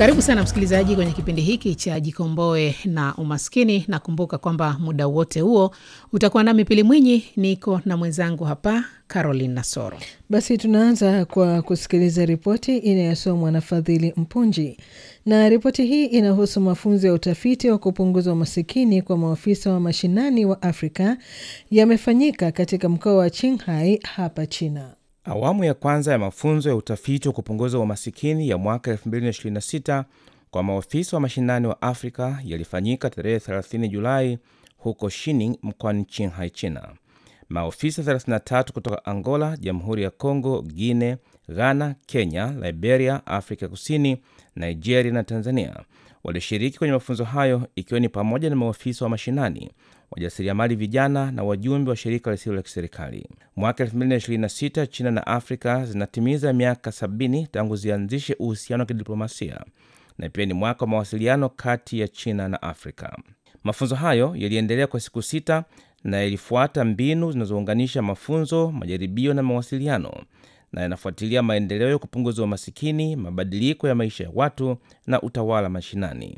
Karibu sana msikilizaji kwenye kipindi hiki cha Jikomboe na Umaskini. Nakumbuka kwamba muda wote huo utakuwa nami Pili Mwinyi, niko na mwenzangu hapa Caroline Nasoro. Basi tunaanza kwa kusikiliza ripoti inayosomwa na Fadhili Mpunji, na ripoti hii inahusu mafunzo ya utafiti wa kupunguza umasikini kwa maafisa wa mashinani wa Afrika yamefanyika katika mkoa wa Qinghai hapa China. Awamu ya kwanza ya mafunzo ya utafiti wa kupunguza umasikini ya mwaka 2026 kwa maofisa wa mashinani wa Afrika yalifanyika tarehe 30 Julai huko Shining mkoani Qinghai, China. Maofisa 33 kutoka Angola, Jamhuri ya Kongo, Guine, Ghana, Kenya, Liberia, Afrika Kusini, Nigeria na Tanzania walishiriki kwenye mafunzo hayo, ikiwa ni pamoja na maofisa wa mashinani, wajasiriamali vijana na wajumbe wa shirika lisilo la kiserikali. Mwaka 2026 China na Afrika zinatimiza miaka 70 tangu zianzishe uhusiano wa kidiplomasia na pia ni mwaka wa mawasiliano kati ya China na Afrika. Mafunzo hayo yaliendelea kwa siku sita na yalifuata mbinu zinazounganisha mafunzo, majaribio na mawasiliano na yanafuatilia maendeleo ya kupunguza umasikini, mabadiliko ya maisha ya watu na utawala mashinani.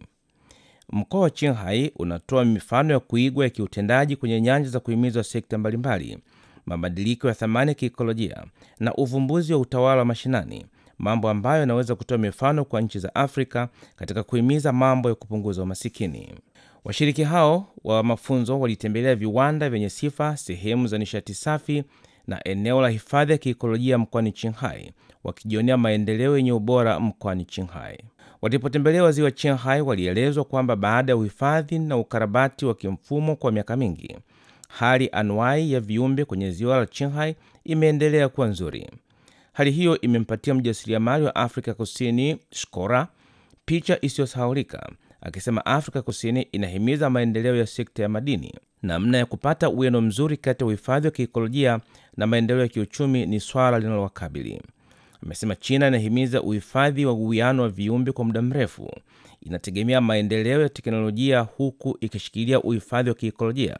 Mkoa wa Qinghai unatoa mifano ya kuigwa ya kiutendaji kwenye nyanja za kuhimiza sekta mbalimbali, mabadiliko ya thamani ya kiikolojia na uvumbuzi wa utawala wa mashinani, mambo ambayo yanaweza kutoa mifano kwa nchi za Afrika katika kuhimiza mambo ya kupunguza umasikini. Washiriki hao wa mafunzo walitembelea viwanda vyenye sifa, sehemu za nishati safi na eneo la hifadhi ya kiikolojia mkoani Qinghai, wakijionea maendeleo yenye ubora mkoani Qinghai. Walipotembelea ziwa Qinghai, walielezwa kwamba baada ya uhifadhi na ukarabati wa kimfumo kwa miaka mingi, hali anuai ya viumbe kwenye ziwa la Qinghai imeendelea kuwa nzuri. Hali hiyo imempatia mjasiriamali wa Afrika Kusini Shkora picha isiyosahaulika akisema Afrika Kusini inahimiza maendeleo ya sekta ya madini. Namna ya kupata uwiano mzuri kati ya uhifadhi wa kiikolojia na maendeleo ya kiuchumi ni swala linalowakabili. Amesema China inahimiza uhifadhi wa uwiano wa viumbe kwa muda mrefu, inategemea maendeleo ya teknolojia huku ikishikilia uhifadhi wa kiikolojia.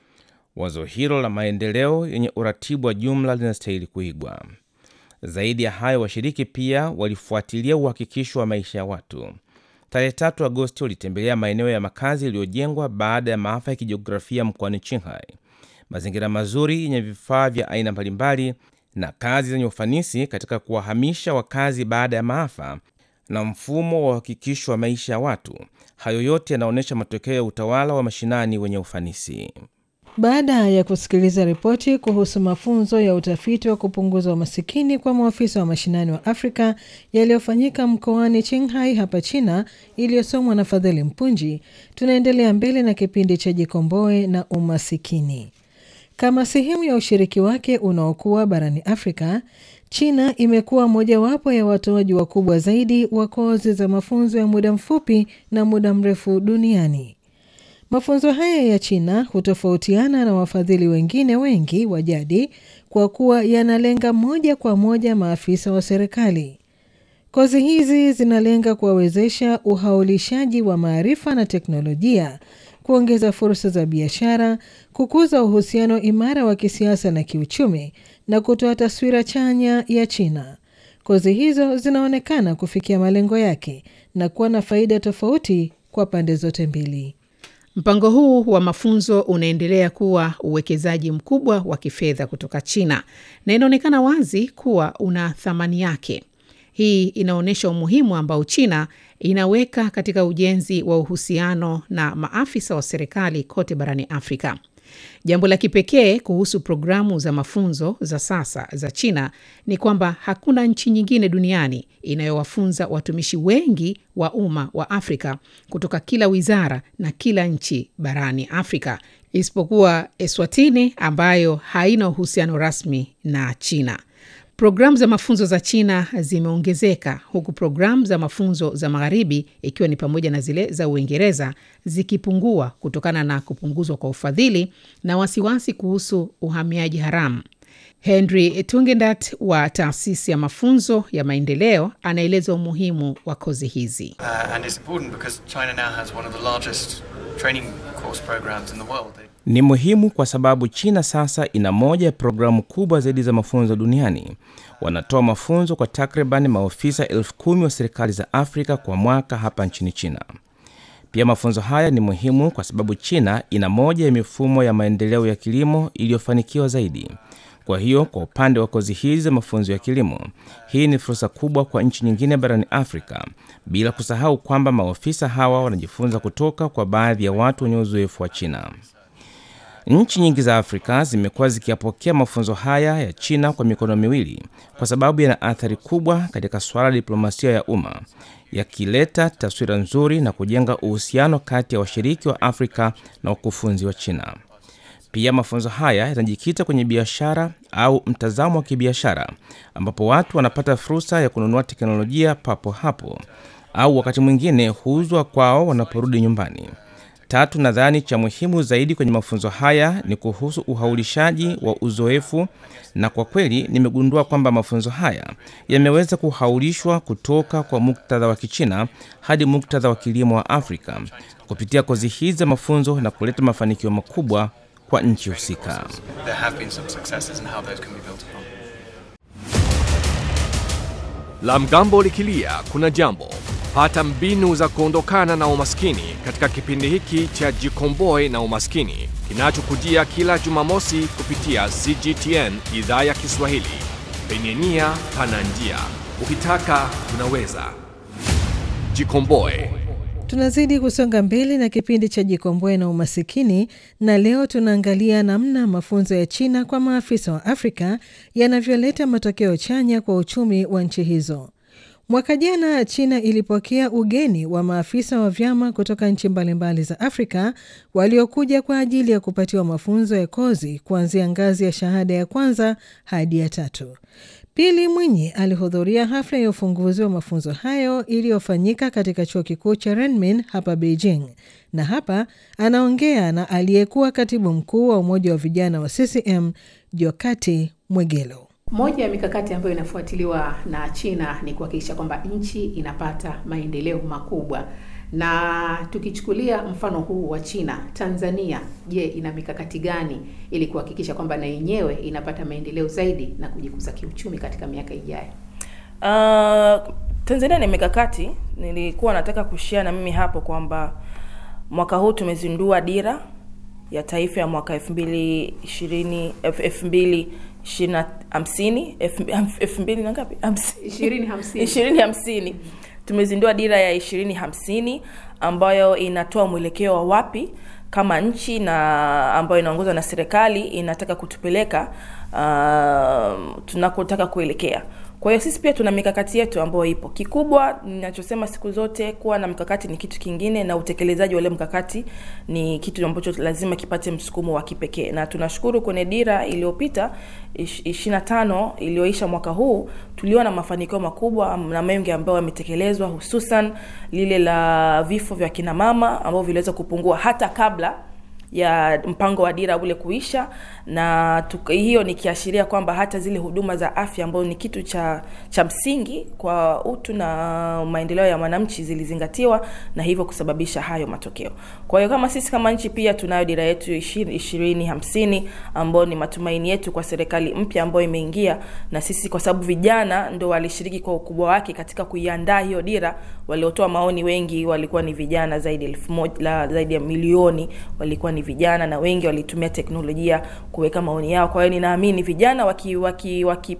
Wazo hilo la maendeleo yenye uratibu wa jumla linastahili kuigwa. Zaidi ya hayo, washiriki pia walifuatilia uhakikisho wa maisha ya watu. Tarehe tatu Agosti walitembelea maeneo ya makazi yaliyojengwa baada ya maafa ya kijiografia mkoani Qinghai, mazingira mazuri yenye vifaa vya aina mbalimbali na kazi zenye ufanisi katika kuwahamisha wakazi baada ya maafa na mfumo wa uhakikisho wa maisha ya watu. Hayo yote yanaonyesha matokeo ya utawala wa mashinani wenye ufanisi. Baada ya kusikiliza ripoti kuhusu mafunzo ya utafiti wa kupunguza umasikini kwa maafisa wa mashinani wa Afrika yaliyofanyika mkoani Qinghai hapa China, iliyosomwa na Fadhili Mpunji, tunaendelea mbele na kipindi cha Jikomboe na Umasikini. Kama sehemu ya ushiriki wake unaokuwa barani Afrika, China imekuwa mojawapo ya watoaji wakubwa zaidi wa kozi za mafunzo ya muda mfupi na muda mrefu duniani. Mafunzo haya ya China hutofautiana na wafadhili wengine wengi wa jadi kwa kuwa yanalenga moja kwa moja maafisa wa serikali. Kozi hizi zinalenga kuwawezesha uhaulishaji wa maarifa na teknolojia, kuongeza fursa za biashara, kukuza uhusiano imara wa kisiasa na kiuchumi na kutoa taswira chanya ya China. Kozi hizo zinaonekana kufikia malengo yake na kuwa na faida tofauti kwa pande zote mbili. Mpango huu wa mafunzo unaendelea kuwa uwekezaji mkubwa wa kifedha kutoka China na inaonekana wazi kuwa una thamani yake. Hii inaonyesha umuhimu ambao China inaweka katika ujenzi wa uhusiano na maafisa wa serikali kote barani Afrika. Jambo la kipekee kuhusu programu za mafunzo za sasa za China ni kwamba hakuna nchi nyingine duniani inayowafunza watumishi wengi wa umma wa Afrika kutoka kila wizara na kila nchi barani Afrika isipokuwa Eswatini ambayo haina uhusiano rasmi na China. Programu za mafunzo za China zimeongezeka huku programu za mafunzo za Magharibi, ikiwa ni pamoja na zile za Uingereza, zikipungua kutokana na kupunguzwa kwa ufadhili na wasiwasi kuhusu uhamiaji haramu. Henry Tungendat wa taasisi ya mafunzo ya maendeleo anaeleza umuhimu wa kozi hizi. Uh, and it's important because China now has one of the largest training course programs in the world. They- Ni muhimu kwa sababu China sasa ina moja ya programu kubwa zaidi za mafunzo duniani. Wanatoa mafunzo kwa takriban maofisa elfu kumi wa serikali za Afrika kwa mwaka hapa nchini China. Pia mafunzo haya ni muhimu kwa sababu China ina moja ya mifumo ya maendeleo ya kilimo iliyofanikiwa zaidi. Kwa hiyo, kwa upande wa kozi hizi za mafunzo ya kilimo, hii ni fursa kubwa kwa nchi nyingine barani Afrika, bila kusahau kwamba maofisa hawa wanajifunza kutoka kwa baadhi ya watu wenye uzoefu wa China. Nchi nyingi za Afrika zimekuwa zikiyapokea mafunzo haya ya China kwa mikono miwili kwa sababu yana athari kubwa katika suala la diplomasia ya umma, yakileta taswira nzuri na kujenga uhusiano kati ya washiriki wa Afrika na wakufunzi wa China. Pia mafunzo haya yanajikita kwenye biashara au mtazamo wa kibiashara, ambapo watu wanapata fursa ya kununua teknolojia papo hapo au wakati mwingine huuzwa kwao wanaporudi nyumbani. Tatu, nadhani cha muhimu zaidi kwenye mafunzo haya ni kuhusu uhaulishaji wa uzoefu, na kwa kweli nimegundua kwamba mafunzo haya yameweza kuhaulishwa kutoka kwa muktadha wa Kichina hadi muktadha wa kilimo wa Afrika kupitia kozi hizi za mafunzo na kuleta mafanikio makubwa kwa nchi husika. There have been some successes and how those can be built upon. La mgambo likilia kuna jambo. Pata mbinu za kuondokana na umaskini katika kipindi hiki cha Jikomboe na Umaskini kinachokujia kila Jumamosi kupitia CGTN idhaa ya Kiswahili. Penye nia pana njia, ukitaka unaweza. Jikomboe. Tunazidi kusonga mbele na kipindi cha Jikomboe na Umasikini, na leo tunaangalia namna mafunzo ya China kwa maafisa wa Afrika yanavyoleta matokeo chanya kwa uchumi wa nchi hizo. Mwaka jana China ilipokea ugeni wa maafisa wa vyama kutoka nchi mbalimbali za Afrika waliokuja kwa ajili ya kupatiwa mafunzo ya kozi kuanzia ngazi ya shahada ya kwanza hadi ya tatu. Pili Mwinyi alihudhuria hafla ya ufunguzi wa mafunzo hayo iliyofanyika katika chuo kikuu cha Renmin hapa Beijing, na hapa anaongea na aliyekuwa katibu mkuu wa umoja wa vijana wa CCM Jokati Mwegelo. Moja ya mikakati ambayo inafuatiliwa na China ni kuhakikisha kwamba nchi inapata maendeleo makubwa, na tukichukulia mfano huu wa China, Tanzania, je, ina mikakati gani ili kuhakikisha kwamba na yenyewe inapata maendeleo zaidi na kujikuza kiuchumi katika miaka ijayo? Uh, Tanzania ni mikakati. Nilikuwa nataka kushia na mimi hapo kwamba mwaka huu tumezindua dira ya taifa ya mwaka elfu mbili ishirini elfu mbili ishirini na hamsini elfu mbili na ngapi Ishirini hamsini. ishirini hamsini tumezindua dira ya ishirini hamsini ambayo inatoa mwelekeo wa wapi kama nchi na ambayo inaongozwa na serikali inataka kutupeleka uh, tunakotaka kuelekea kwa hiyo sisi pia tuna mikakati yetu ambayo ipo kikubwa ninachosema siku zote kuwa na mkakati ni kitu kingine na utekelezaji wa ule mkakati ni kitu ambacho lazima kipate msukumo wa kipekee na tunashukuru kwenye dira iliyopita ishiri na tano iliyoisha mwaka huu tuliona mafanikio makubwa na mengi ambayo yametekelezwa hususan lile la vifo vya kinamama ambavyo viliweza kupungua hata kabla ya mpango wa dira ule kuisha na tuka, hiyo ni kiashiria kwamba hata zile huduma za afya ambayo ni kitu cha cha msingi kwa utu na maendeleo ya mwananchi zilizingatiwa na hivyo kusababisha hayo matokeo kwa hiyo kama sisi kama nchi pia tunayo dira yetu ishirini hamsini ambayo ni matumaini yetu kwa serikali mpya ambayo imeingia na sisi kwa sababu vijana ndo walishiriki kwa ukubwa wake katika kuiandaa hiyo dira waliotoa maoni wengi walikuwa ni vijana zaidi elfu moja zaidi ya milioni walikuwa ni vijana na wengi walitumia teknolojia kuweka maoni yao kwa hiyo ninaamini vijana wakipewa waki, waki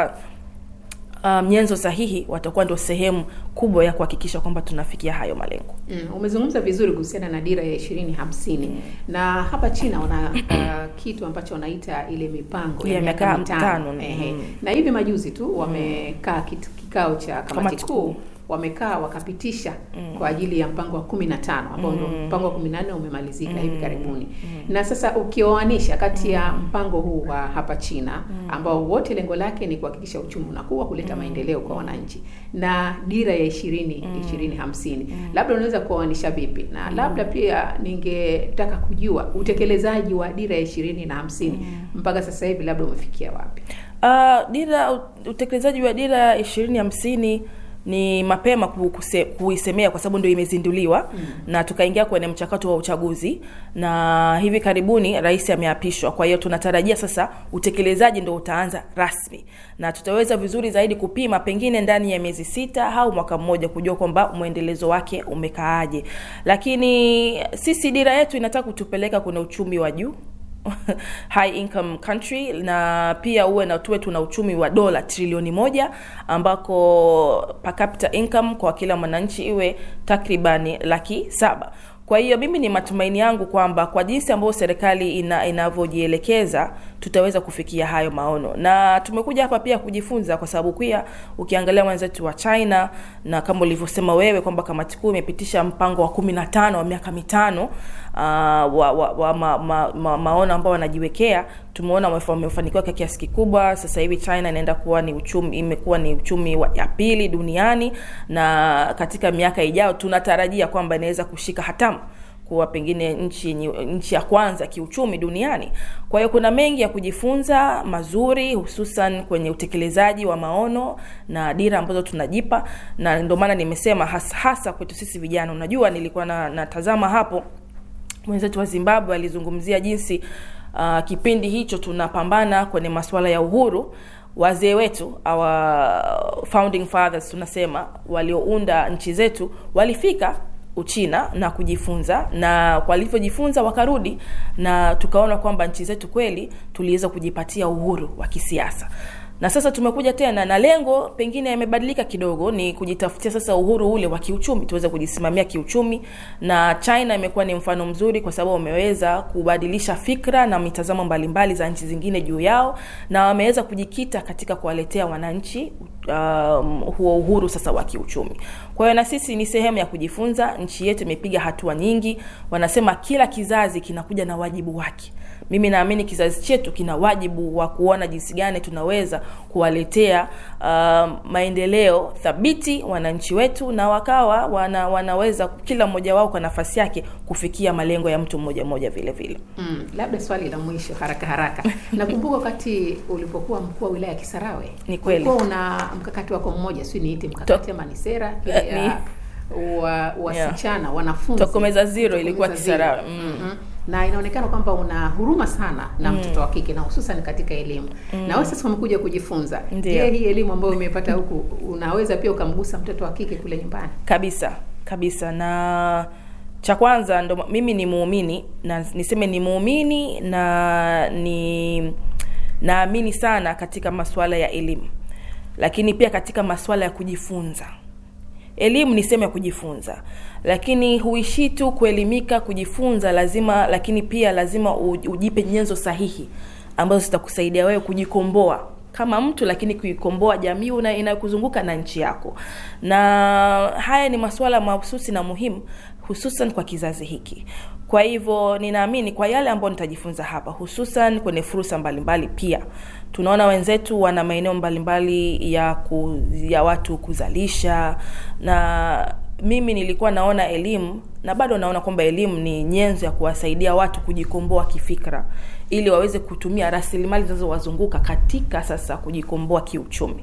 um, nyenzo sahihi watakuwa ndio sehemu kubwa ya kuhakikisha kwamba tunafikia hayo malengo mm, umezungumza vizuri kuhusiana na dira ya ishirini hamsini mm. na hapa china wana uh, kitu ambacho wanaita ile mipango ya miaka mitano mm. na hivi majuzi tu wamekaa kikao cha kamati kuu wamekaa wakapitisha mm. kwa ajili ya mpango wa kumi na tano ambao ndio mm. mpango wa kumi na nne umemalizika mm. hivi karibuni mm. na sasa ukioanisha kati ya mpango huu wa hapa China mm. ambao wote lengo lake ni kuhakikisha uchumi unakuwa kuleta mm. maendeleo kwa wananchi na dira ya ishirini mm. ishirini hamsini mm. labda unaweza kuoanisha vipi na mm. labda pia ningetaka kujua utekelezaji wa dira ya ishirini na hamsini mm. mpaka sasa hivi labda umefikia wapi? Uh, dira utekelezaji wa dira ya ishirini hamsini ni mapema ku- kuse- kuisemea kwa sababu ndio imezinduliwa mm. na tukaingia kwenye mchakato wa uchaguzi na hivi karibuni rais ameapishwa kwa hiyo tunatarajia sasa utekelezaji ndo utaanza rasmi na tutaweza vizuri zaidi kupima pengine ndani ya miezi sita au mwaka mmoja kujua kwamba mwendelezo wake umekaaje lakini sisi dira yetu inataka kutupeleka kwenye uchumi wa juu high income country na pia uwe na tuwe tuna uchumi wa dola trilioni moja ambako per capita income kwa kila mwananchi iwe takribani laki saba kwa hiyo mimi ni matumaini yangu kwamba kwa jinsi ambayo serikali ina, inavyojielekeza tutaweza kufikia hayo maono na tumekuja hapa pia kujifunza kwa sababu pia ukiangalia wenzetu wa china na kama ulivyosema wewe kwamba kamati kuu imepitisha mpango wa kumi na tano wa miaka mitano uh, wa, wa, wa ma, ma, ma, maono ambao wanajiwekea tumeona wamefa- wamefanikiwa kwa kiasi kikubwa sasa hivi china inaenda kuwa ni uchumi imekuwa ni uchumi wa, ya pili duniani na katika miaka ijayo tunatarajia kwamba inaweza kushika hatamu kuwa pengine nchi yenye- nchi ya kwanza kiuchumi duniani kwa hiyo kuna mengi ya kujifunza mazuri hususan kwenye utekelezaji wa maono na dira ambazo tunajipa na ndio maana nimesema hasa, hasa kwetu sisi vijana unajua nilikuwa na, natazama hapo mwenzetu wa zimbabwe alizungumzia jinsi uh, kipindi hicho tunapambana kwenye masuala ya uhuru wazee wetu our founding fathers tunasema waliounda nchi zetu walifika uchina na kujifunza na walivyojifunza wakarudi na tukaona kwamba nchi zetu kweli tuliweza kujipatia uhuru wa kisiasa na sasa tumekuja tena na lengo pengine yamebadilika kidogo ni kujitafutia sasa uhuru ule wa kiuchumi tuweze kujisimamia kiuchumi na china imekuwa ni mfano mzuri kwa sababu wameweza kubadilisha fikra na mitazamo mbalimbali za nchi zingine juu yao na wameweza kujikita katika kuwaletea wananchi um, huo uhuru sasa wa kiuchumi kwa hiyo na sisi ni sehemu ya kujifunza nchi yetu imepiga hatua nyingi wanasema kila kizazi kinakuja na wajibu wake mimi naamini kizazi chetu kina wajibu wa kuona jinsi gani tunaweza kuwaletea uh, maendeleo thabiti wananchi wetu na wakawa wana, wanaweza kila mmoja wao kwa nafasi yake kufikia malengo ya mtu mmoja mmoja vile vile Mm, labda swali la mwisho haraka haraka. Nakumbuka wakati ulipokuwa mkuu wa wilaya ya Kisarawe, Ni kweli. ulikuwa una mkakati wako mmoja, si niite mkakati ama ni sera ile Eh, ya wa wasichana wanafunzi Tokomeza Zero ilikuwa Tokomeza Kisarawe, Zero. mm. Mhm. na inaonekana kwamba una huruma sana na mtoto wa kike na hususan katika elimu na wewe sasa umekuja kujifunza. Ndio. Je, hii elimu ambayo umepata huku unaweza pia ukamgusa mtoto wa kike kule nyumbani? kabisa kabisa na cha kwanza ndo mimi ni muumini na niseme ni muumini na ni naamini sana katika masuala ya elimu lakini pia katika masuala ya kujifunza elimu ni sehemu ya kujifunza lakini huishii tu kuelimika kujifunza lazima lakini pia lazima uj- ujipe nyenzo sahihi ambazo zitakusaidia wewe kujikomboa kama mtu lakini kuikomboa jamii una- inayokuzunguka na nchi yako na haya ni masuala mahususi na muhimu hususan kwa kizazi hiki kwa hivyo ninaamini kwa yale ambayo nitajifunza hapa hususan kwenye fursa mbalimbali pia tunaona wenzetu wana maeneo mbalimbali ya, ku, ya watu kuzalisha na mimi nilikuwa naona elimu na bado naona kwamba elimu ni nyenzo ya kuwasaidia watu kujikomboa kifikra ili waweze kutumia rasilimali zinazowazunguka katika sasa kujikomboa kiuchumi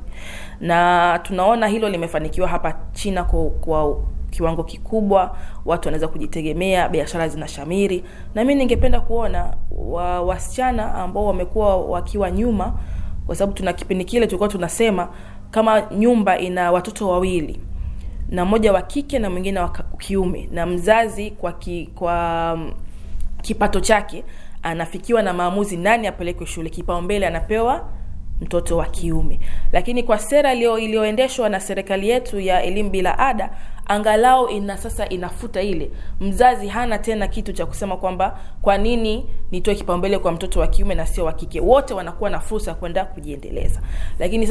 na tunaona hilo limefanikiwa hapa china kwa, kwa kiwango kikubwa watu wanaweza kujitegemea biashara zinashamiri na mi ningependa kuona wa, wasichana ambao wamekuwa wakiwa nyuma kwa sababu tuna kipindi kile tulikuwa tunasema kama nyumba ina watoto wawili na mmoja wa kike na mwingine wa ka- kiume na mzazi kwa ki, kwa mm, kipato chake anafikiwa na maamuzi nani apelekwe shule kipaumbele anapewa mtoto wa kiume lakini kwa sera iliyo- iliyoendeshwa na serikali yetu ya elimu bila ada angalau ina sasa inafuta ile mzazi hana tena kitu cha kusema kwamba kwa nini nitoe kipaumbele kwa mtoto wa kiume na sio wa kike wote wanakuwa na fursa ya kwenda kujiendeleza lakini sasa